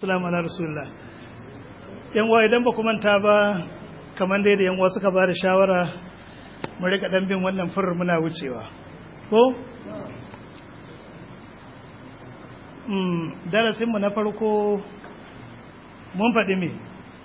salamu ala rasulullah yan uwa idan ba ku manta ba kamar dai da yan uwa suka ba da shawara mu rika dan bin wannan furar muna wucewa ko mm darasin mu na farko mun faɗi me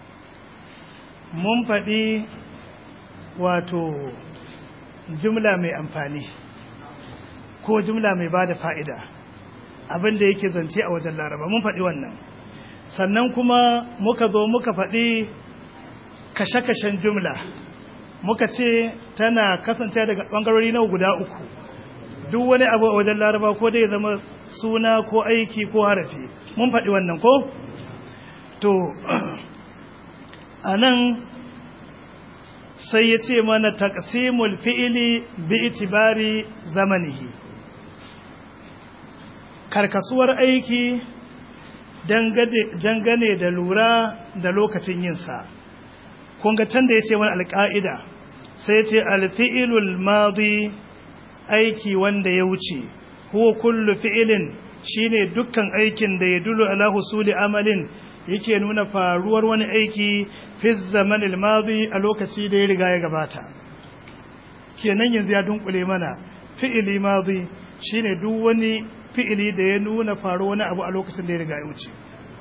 mun faɗi wato jumla mai amfani ko jumla mai ba da fa'ida abinda yake zance a wajen laraba mun faɗi wannan sannan kuma muka zo muka faɗi kashe-kashen jumla muka ce tana kasance daga ɓangarori na guda uku duk wani abu a wajen laraba ko dai zama suna ko aiki ko harafi mun faɗi wannan ko to a nan sai ya ce mana taqsimul fi'ili bi itibari zamanihi karkasuwar aiki dangane da lura da lokacin yinsa kun ga can da ya ce wani alƙa'ida sai ya ce alfi'ilul madi aiki wanda ya wuce huwa kullu fi'ilin shine dukkan aikin da ya dulu ala husuli amalin yake nuna faruwar wani aiki fi zamanil madi a lokaci da ya riga ya gabata kenan yanzu ya dunkule mana fi'ili madi shine duk wani fi'ili da ya nuna faruwar wani abu a lokacin da ya riga ya wuce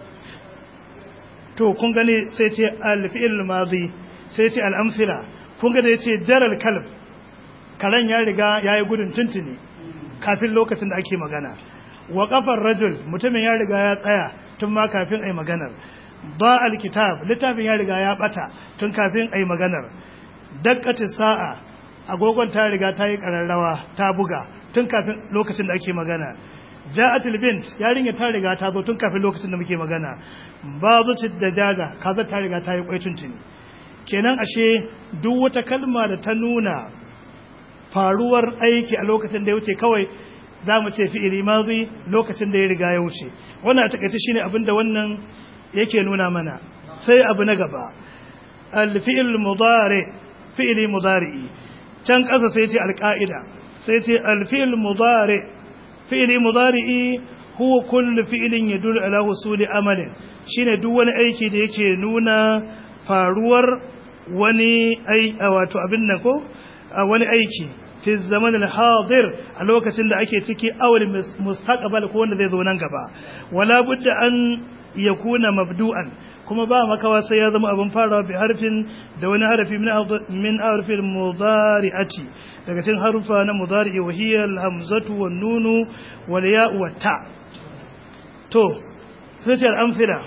to kun gani sai ce al-fi'il madi sai ce al-amthila kun ga da yace jaral kalb karen ya riga yayi gudun tuntuni kafin lokacin da ake magana wa kafar rajul mutumin ya riga ya tsaya tun ma kafin ai maganar ba alkitab littafin ya riga ya bata tun kafin ai maganar dakkati sa'a agogon ta riga ta yi kararrawa ta buga tun kafin lokacin da ake magana ja'atul bint yarinya ta riga ta zo tun kafin lokacin da muke magana ba zuci da jaga kaza ta riga ta yi kwai tuntuni kenan ashe duk wata kalma da ta nuna faruwar aiki a lokacin da ya wuce kawai za mu ce fi'ili mazi lokacin da ya riga ya wuce wannan a takaice shine abin da wannan yake nuna mana sai abu na gaba al-fi'il mudari fi'ili mudari'i can ƙasa sai ce al-qa'ida sai ce al-fi'il mudari fi'ili mudari'i huwa kullu fi'ilin yadullu ala husuli amalin shine duk wani aiki da yake nuna faruwar wani ai wato abin nan ko wani aiki fi zaman al-hadir a lokacin da ake ciki awal mustaqbal ko wanda zai zo nan gaba wala budda an yakuna mabdu'an kuma ba makawa sai ya zama abin farawa bi harfin da wani harafi min harfin mudari'ati daga cikin harufa na mudari'i wa hiya al-hamzatu wan nunu wal ya'u wat ta to sai al-amthila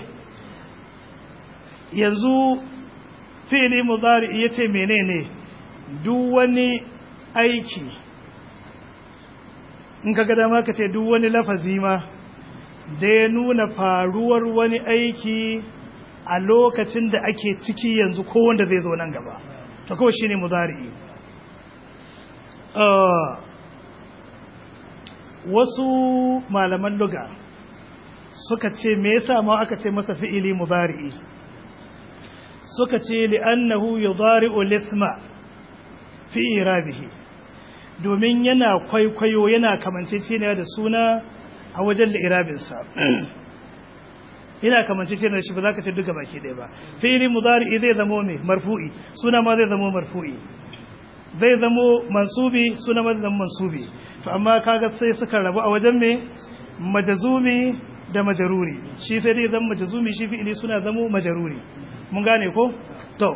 yanzu fi'li mudari'i yace menene duk wani aiki in ka ga dama ka ce duk wani lafazi ma da ya nuna faruwar wani aiki a lokacin da ake ciki yanzu ko wanda zai zo nan gaba to kawai shine mudari wasu malaman luga suka ce me yasa ma aka ce masa fi'ili mudari suka ce li'annahu yudari'u lisma fi irabihi domin yana kwaikwayo yana kamanceceniya da suna a wajen da irabinsa yana kamanceceniya da shi ba za ka ce duka baki ɗaya ba fi'ili mudari zai zamo mai marfu'i suna ma zai zamo marfu'i zai zamo mansubi suna ma zai zamo mansubi to amma kaga sai suka rabu a wajen mai majazumi da majaruri shi sai dai zama majazumi shi fi'ili suna zamo majaruri mun gane ko to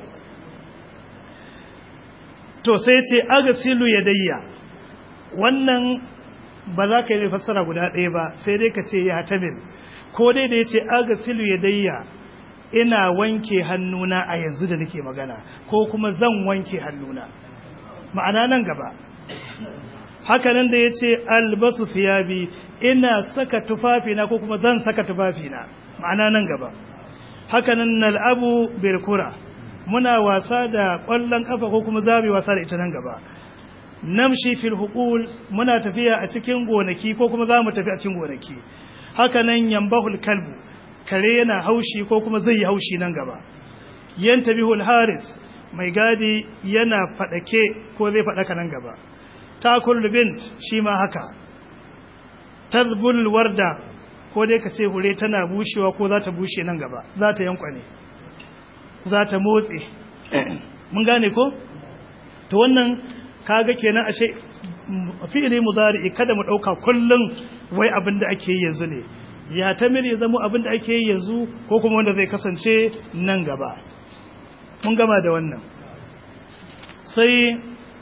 to sai ce agasilu yadayya wannan ba za ka yi fassara guda ɗaya ba sai dai ka ce ya tamil ko dai da ya ce agasilu yadayya ina wanke hannuna a yanzu da nake magana ko kuma zan wanke hannuna ma'ana nan gaba hakanan da ya ce albasu fiyabi ina saka tufafina ko kuma zan saka tufafina ma'ana nan gaba hakanan nal'abu birkura muna wasa da ƙwallon ƙafa ko kuma za mu wasa da ita nan gaba namshi fil huqul muna tafiya a cikin gonaki ko kuma za mu tafi a cikin gonaki haka nan yambahul kalbu kare yana haushi ko kuma zai yi haushi nan gaba yantabihul haris mai gadi yana fadake ko zai fadaka nan gaba takul bint shi ma haka tazbul warda ko dai ka ce hure tana bushewa ko za ta bushe nan gaba za ta yankwane za ta motse mun gane ko to wannan kaga kenan ashe fi'ili mudari kada mu dauka kullun wai abin da ake yi yanzu ne ya tamil ya zama abin da ake yi yanzu ko kuma wanda zai kasance nan gaba mun gama da wannan sai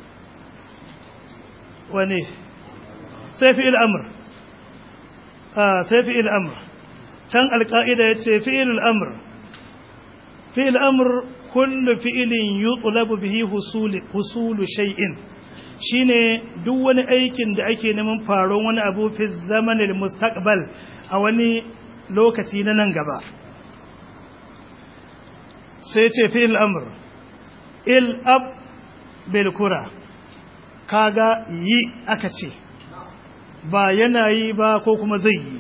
wane sai fi'il amr ah sai fi'il amr can alqaida yace fi'il amr fi'il amr kullu fi'ilin yutlabu bihi husul husul shay'in shine duk wani aikin da ake neman faron wani abu fi zamanil mustaqbal a wani lokaci na nan gaba sai ce fi'il amr il ab bil kura kaga yi aka ce ba yana yi ba ko kuma zai yi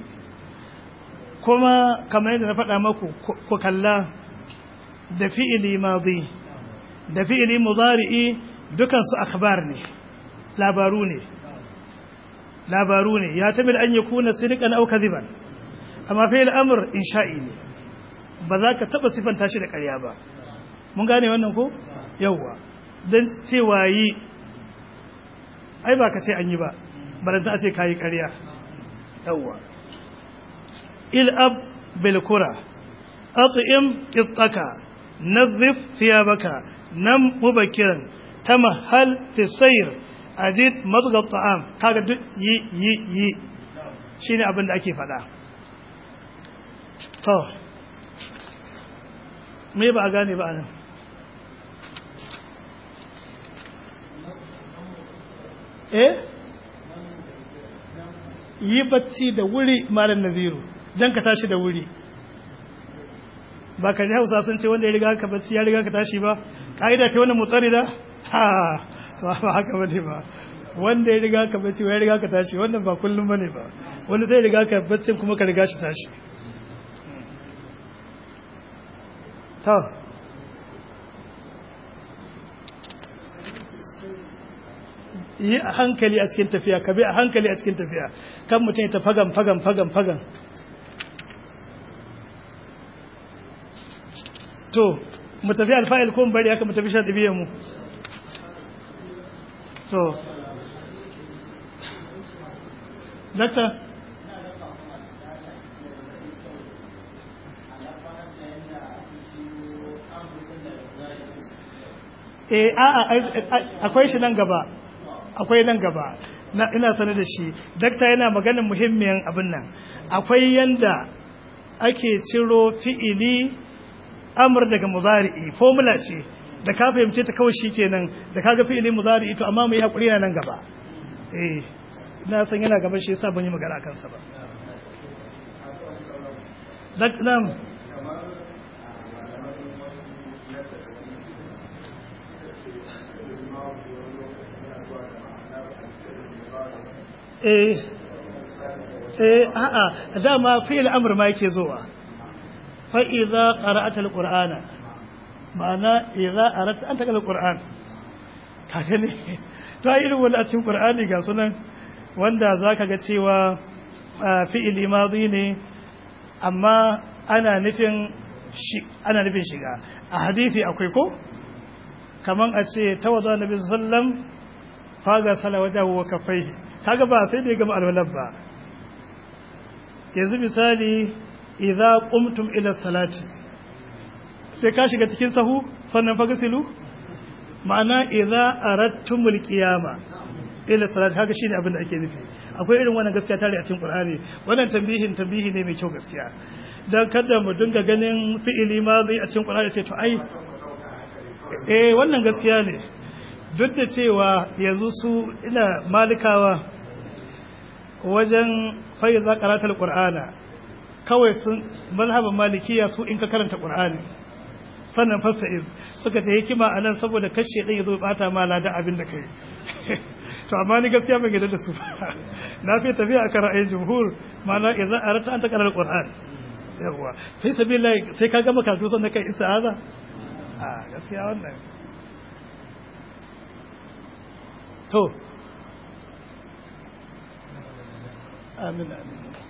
kuma kamar yadda na faɗa maku ku kalla da fi'ili madi da fi'ili mudari'i dukansu akhbar ne labaru ne labaru ne ya tamil an yakuna sidqan aw kadhiban amma fi'il amr insha'i ne ba za ka taba sifanta shi da ƙarya ba mun gane wannan ko yawwa dan cewa yi ai ba ka ce an yi ba baranta a ce kayi ƙarya yawwa il'ab bil kura at'im qittaka nadhif thiyabaka nam mubakiran tamahhal fi sayr ajid madgha at'am kaga duk yi yi yi shine abin da ake faɗa to me ba a gane ba anan eh yi bacci da wuri malam naziru don ka tashi da wuri ba ka ji hausa sun ce wanda ya riga ka bacci ya riga ka tashi ba ƙa'ida ce wanda mutsari da ha ba haka ba ne ba wanda ya riga ka bacci ya riga ka tashi wannan ba kullum ba ne ba wanda sai riga ka bacci kuma ka riga shi tashi ta yi a hankali a cikin tafiya ka bi a hankali a cikin tafiya kan mutum ta fagan fagan fagan fagan to mu tafi alfa'il ko bari aka mu tafi sha ɗibiyar mu to dakta eh a'a akwai shi nan gaba akwai nan gaba na ina sane da shi dakta yana maganin muhimmiyan abin nan akwai yanda ake ciro fi'ili amr daga muzari'i formula ce da ka fahimce ta kawai shikenan da kaga fi'ili muzari'i to amma mu yi hakuri nan gaba eh ina san yana gaba shi yasa ban yi magana akan sa ba dakta eh eh a'a dama fi'il amr ma yake zuwa fa idza qara'ata alqur'ana ma'ana idza aratta an taqra alqur'an kaga ne to ai irin wannan a cikin qur'ani ga sunan wanda zaka ga cewa fi'il madi ne amma ana nufin shi ana nufin shiga a hadisi akwai ko kaman a ce tawadda nabi sallallahu alaihi wasallam faga sala wajahu wa kaffaihi kaga ba sai da ya gama alwalar ba yanzu misali idza qumtum ila salati sai ka shiga cikin sahu sannan fa gasilu ma'ana idza aradtumul qiyama ila salati haka shine abin da ake nufi akwai irin wannan gaskiya tare a cikin qur'ani wannan tambihin tambihi ne mai kyau gaskiya dan kada mu dinga ganin fi'ili madhi a cikin qur'ani sai to ai eh wannan gaskiya ne duk da cewa yanzu su ina malikawa wajen faiza karatar qur'ana kawai sun mazhaban malikiya su in ka karanta qur'ani sannan fasa'iz suka ce hikima a nan saboda kashe ɗin ya zo bata ma ladan abin da kai to amma ni gaskiya ban gida da su na fi tafiya akan ra'ayin jumhur ma'ana idan arata an ta karar qur'an yawa sai sabilillah sai ka gama karatu sannan kai ista'aza a gaskiya wannan to amin amin